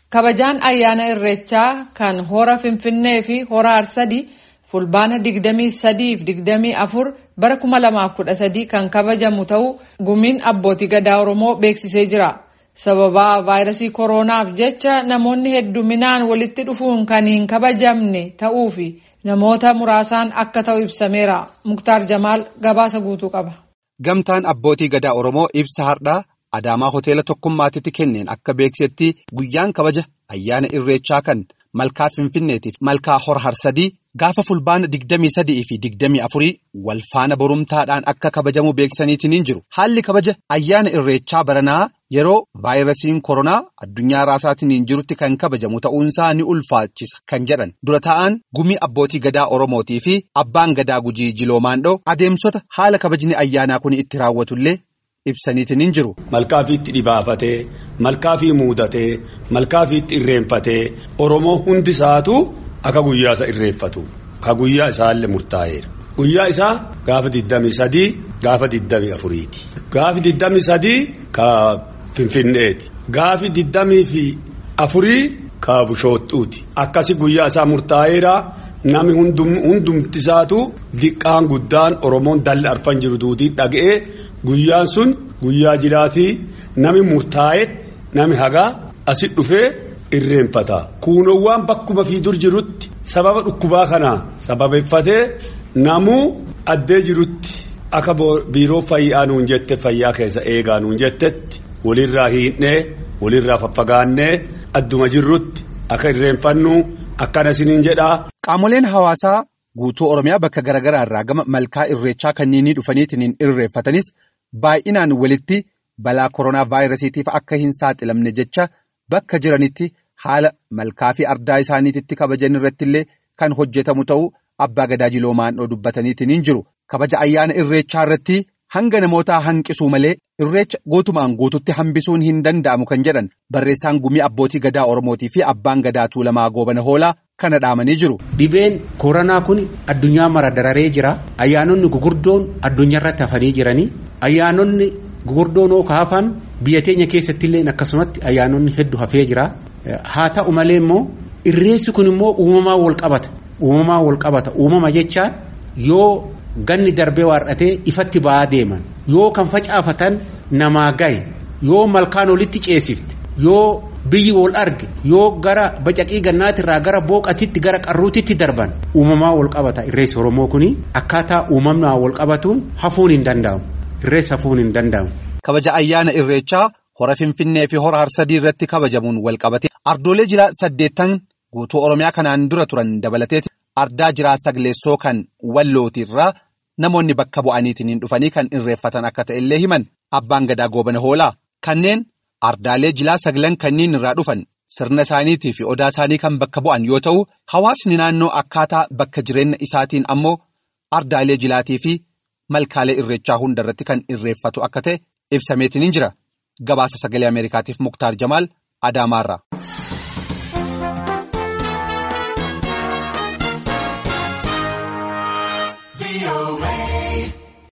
Kabajaan ayyaana irreechaa kan hora Finfinnee fi hora Arsadii fulbaana 23 fi 24 bara 2013 kan kabajamu ta'uu gumiin abbootii gadaa Oromoo beeksisee jira. Sababa vaayirasii koronaaf jecha namoonni hedduminaan walitti dhufuun kan hin kabajamne ta'uu fi namoota muraasaan akka ta'u ibsameera. Muktaar Jamaal gabaasa guutuu qaba. Gamtaan abbootii gadaa Oromoo ibsa hardhaa Adaamaa hoteela tokkummaatitti kenneen akka beeksisetti guyyaan kabaja ayyaana irreechaa kan malkaa Finfinneetiif malkaa hora Harsadii gaafa fulbaana 23 fi 24 wal faana borumtaadhaan akka kabajamu beeksisaniitiin jiru. Haalli kabaja ayyaana irreechaa baranaa yeroo vaayirasiin koronaa addunyaa raasaatiin jirutti kan kabajamu ta'uunsaa ni ulfaachisa kan jedhan dura taa'an gumii abbootii gadaa Oromootii fi abbaan gadaa gujii jiloomaandhoo adeemsota haala kabajni ayyaanaa kun itti raawwatullee ibsaniitiin jiru. Malkaafiitti dhibaafatee malkaafii muudatee malkaafiitti irreenfatee Oromoo hundi isaatu akka guyyaa isa irreeffatu ka guyyaa isaallee murtaa'eera. Guyyaa isaa gaafa 23 gaafa 24ti. Gaafi 23 ka Finfinneeti. Gaafi 24 ka Bushooxxuuti. Akkasi guyyaa isaa murtaa'eera. Nami hundumti isaatu diqqaan guddaan Oromoon dalli arfan jiru duudii dhaga'ee guyyaan sun guyyaa jiraatii nami murtaa'e nami hagaa asi dhufee irreenfata. Kuunowwan bakkuma fi dur jirutti sababa dhukkubaa kanaa sababeeffatee namuu addee jirutti akka biiroo fayyaa nuun jette fayyaa keessa eegaa nuun jettetti walirraa hiidhnee walirraa faffagaannee adduma jirrutti akka irreenfannu. Akkana isiniin jedhaa. Qaamoleen hawaasaa guutuu Oromiyaa bakka garaagaraa irraa gama malkaa irreechaa kanneen dhufaniitiin irreeffatanis baay'inaan walitti balaa koronaa vaayirasiitiif akka hin saaxilamne jecha bakka jiranitti haala malkaa fi ardaa isaaniitti kabajan irratti illee kan hojjetamu ta'uu abbaa gadaa jiloomaandhoo dubbataniitiin jiru. Kabaja ayyaana irreechaa irratti hanga namootaa hanqisuu malee irreecha guutumaan guututti hambisuun hin danda'amu kan jedhan barreessaan gumii abbootii gadaa Oromootii fi abbaan gadaa Tuulamaa Goobana Hoolaa kana dhaamanii jiru. Dhibeen koronaa kun addunyaa mara dararee jira. Ayyaanonni gugurdoon addunyaa irratti hafanii jiranii. Ayyaanonni gugurdoon oo kaafan biyya teenya keessatti illee akkasumatti ayyaanonni hedduu hafee jira. Haa ta'u malee immoo irreessi kun immoo uumamaa wal qabata. Uumamaa wal qabata. Uumama jechaan yoo ganni darbee waarratee ifatti ba'aa deeman yoo kan facaafatan namaa gahe yoo malkaan olitti ceesifte yoo biyyi wal arge yoo gara bacaqii gannaatirraa gara booqatitti gara qarruutitti darban uumamaa wal qabata irreessi oromoo kuni akkaataa uumamnaa wal qabatuun hafuun hin danda'amu irreessi hafuun hin danda'amu. kabaja ayyaana irreechaa hora finfinnee fi hora harsadii irratti kabajamuun wal qabate ardoolee jiraa saddeettan guutuu oromiyaa kanaan dura turan dabalateeti ardaa jiraa sagleessoo kan wallootiirraa. Namoonni bakka bu'aniitiin dhufanii kan irreeffatan akka ta'e illee himan abbaan gadaa goobana hoolaa kanneen ardaalee jilaa saglan kanneen irraa dhufan sirna isaaniitii fi odaa isaanii kan bakka bu'an yoo ta'u hawaasni naannoo akkaataa bakka jireenya isaatiin ammoo ardaalee jilaatii fi malkaalee irreechaa hundarratti kan irreeffatu akka ta'e ibsameetiin jira gabaasa sagalee ameerikaatiif muktaar jamaal adaamaarraa.